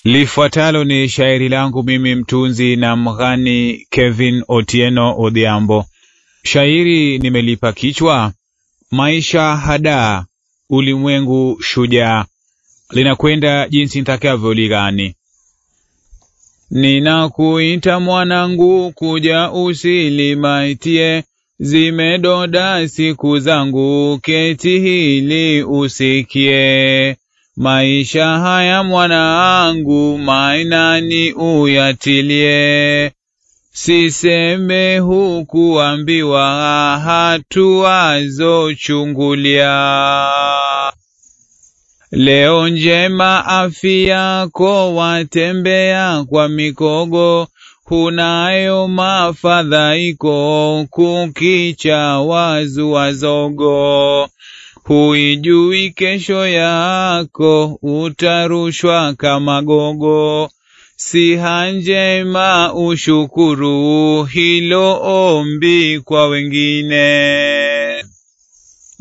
Lifuatalo ni shairi langu mimi mtunzi na mghani Kevin Otieno Odhiambo. Shairi nimelipa kichwa maisha hadaa, ulimwengu shujaa. Linakwenda jinsi nitakavyoligani. Ninakuita mwanangu, kuja usilimaitie, zimedoda siku zangu, keti hili usikie. Maisha haya mwanangu, mainani uyatilie, siseme hukuambiwa, hatua zochungulia. Leo njema afya yako, watembea kwa mikogo, hunayo mafadhaiko, kukicha wazua zogo. Huijui kesho yako, utarushwa kama gogo. Siha njema ushukuru, hilo ombi kwa wengine.